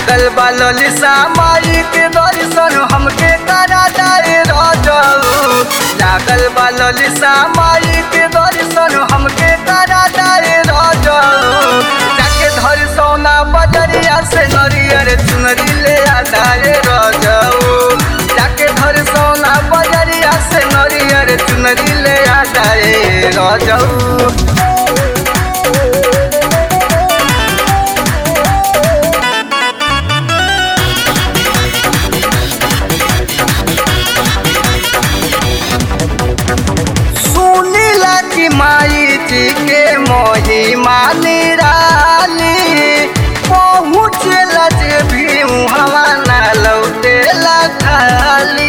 लागल बा ललिसा माई के दर्शन हमके करा दाए रजऊ लागल बा ललिसा माई के दर्शन हमके करा दाए रजऊ जाके धर सोना बजरिया से नरियर चुनरी ले आ दाए रजऊ जाके धर सोना बजरिया से नरियर चुनरी ले आ दाए रजऊ सुनीला की माई जी के महिमा निराली पहुँचला जे भी हवा ना लौटेला खाली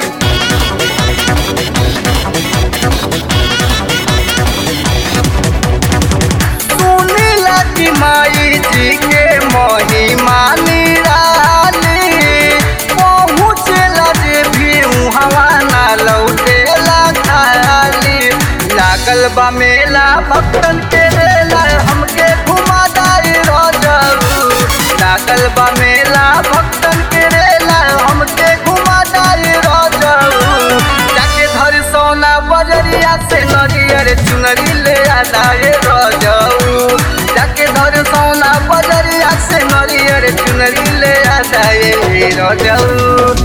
सुनीला की माई जी के महिमा निराली पहुँचला जे भी हवा ना लौटेला खाली लागल बा मेला भक्तन के रेला हमके घुमा दाई रजऊ लागल बा मेला भक्तन के रेला हमके घुमा दाई रजऊ जाके धर सोना बजरिया से नरियर चुनरी ले आ दाए रजऊ जाके धर सोना बजरिया से नरियर चुनरी ले आ दाए रजऊ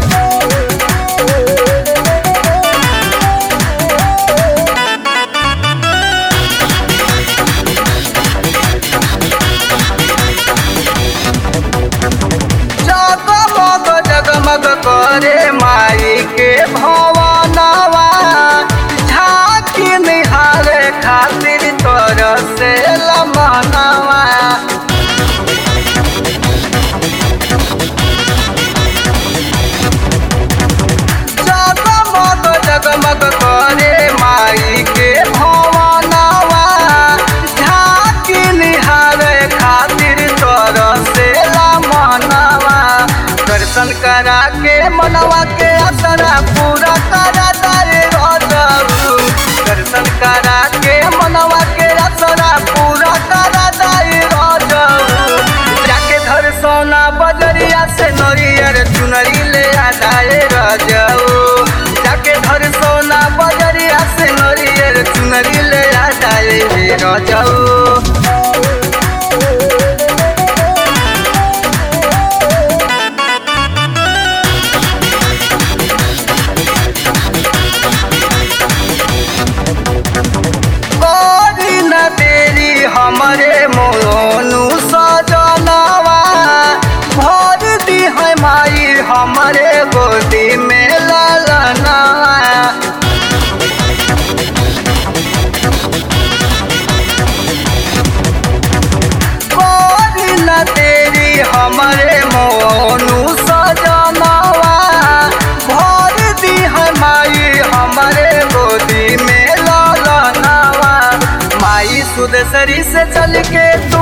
जगमग जगमग करे माई के भवनवा झांकी निहारे खातिर तोर से लमनवा जगमग जगमग करे माई के भवनवा झांकी निहारे खातिर तोर से मनवा दर्शन करा के मनवा के असरा पूरा करा दाए रजऊ दर्शन करा के मनवा के असरा पूरा करा दाए रजऊ जाके धर सोना बजरिया से नरियर चुनरी ले आ दाए रजऊ जाके धर सोना बजरिया से नरियर चुनरी ले आ दाए रजऊ करी न तेरी हमरे मोनू सजनवा भर दी है माई हमरे गोदी में ललनवा करी न तेरी हमरे मोनू सजनवा भर दी है माई हमरे गोदी में ललनवा माई सुदसरी से चल के तो